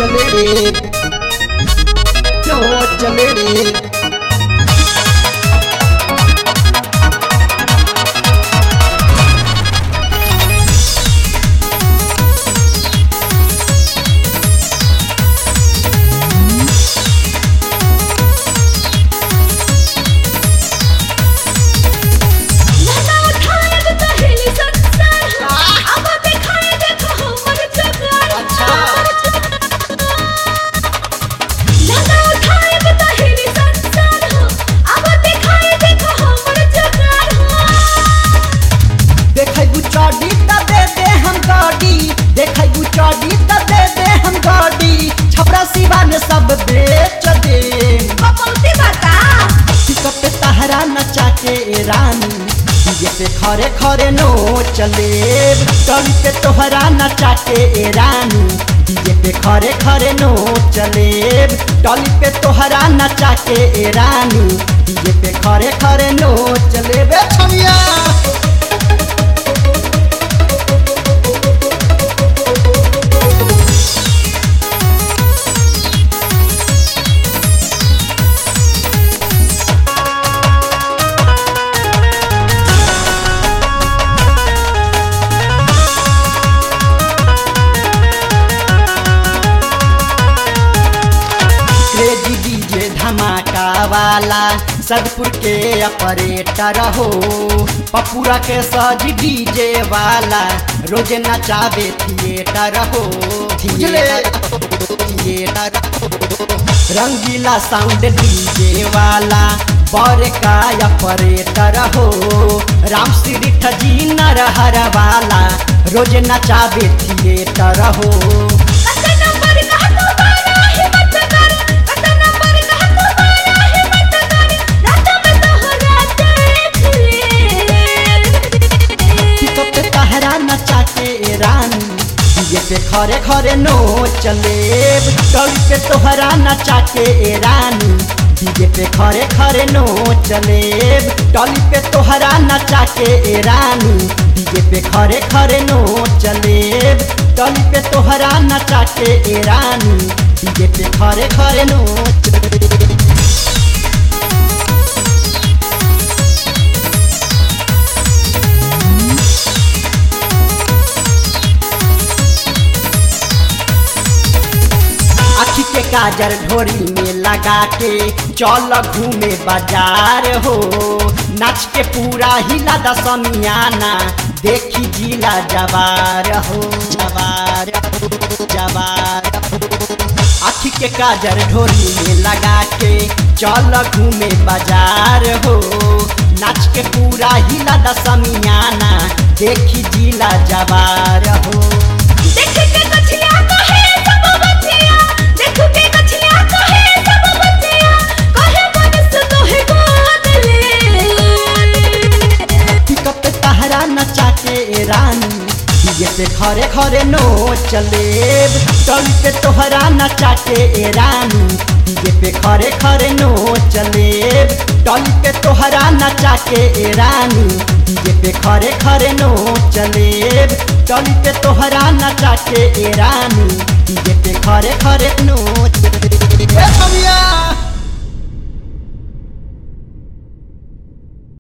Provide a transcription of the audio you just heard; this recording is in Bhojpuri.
चले रे नोच चले रे लगा उठाए तो कहेली संसार हो अब दिखाए देखो हमर जगार लगा उठाए तो कहेली संसार हो अब दिखाए देखो हमर जगार हो देखै गुचाडी त दे दे हम गाड़ी देखै गुचाडी त दे दे हम गाड़ी छपरा सिवा ने सब बेच दे कपौती बता पिकअप पे तहरा नचा के रानी डीजे पे खरे खरे नो चले टॉली पे तोहरा नचा के रानी डीजे पे खरे खरे नो चले टॉली पे तोहरा नचा के रानी डीजे पे खरे खरे नो चले बे छमिया क्रेजी डीजे धमाका वाला सदपुर के ऑपरेटर हो पपुरा के सज डीजे वाला रोज नचावे थिएटर हो थिएटर थिएटर हो। रंगीला साउंड डीजे वाला बर का ऑपरेटर हो राम श्री ठजी नरहर वाला रोज नचावे थिएटर हो कत नंबर कह तू बारा हिम्मत कर कत नंबर कह तू बारा हिम्मत कर रात में तोहरा देख ले पिकअप पे तहरा नचा के रानी डीजे पे खरे खरे नो चले टॉली पे तोहरा नचा के रानी डीजे पे खरे खरे नो चले टॉली पे तोहरा नचा के रानी डीजे पे खरे खरे नो चले टॉली पे तोहरा नचा के रानी डीजे पे खरे खरे नो चले आखी के काजर ढोरी में लगा के चल घूमे बाजार हो नाच के पूरा हिला दसमियाना देखी जिला जवार हो जवार हो जवार हो आखी के काजर ढोरी में लगा के चल घूमे बाजार हो नाच के पूरा हिला दसमियाना देखी जिला जवार हो देख के कछिया कहे सब बच्चिया देख के कछिया कहे सब बच्चिया कहे मनस कहे गोद ले पिकअप पे तहरा नचा के रानी डीजे पे खरे खरे नो चले टॉली पे तोहरा नचा के रानी डीजे पे खरे खरे नो चले टॉली पे तोहरा नचा के रानी डीजे पे खरे खरे नो चले टॉली पे तोहरा नचा के रानी डीजे पे खरे खरे नो चले ए छमिया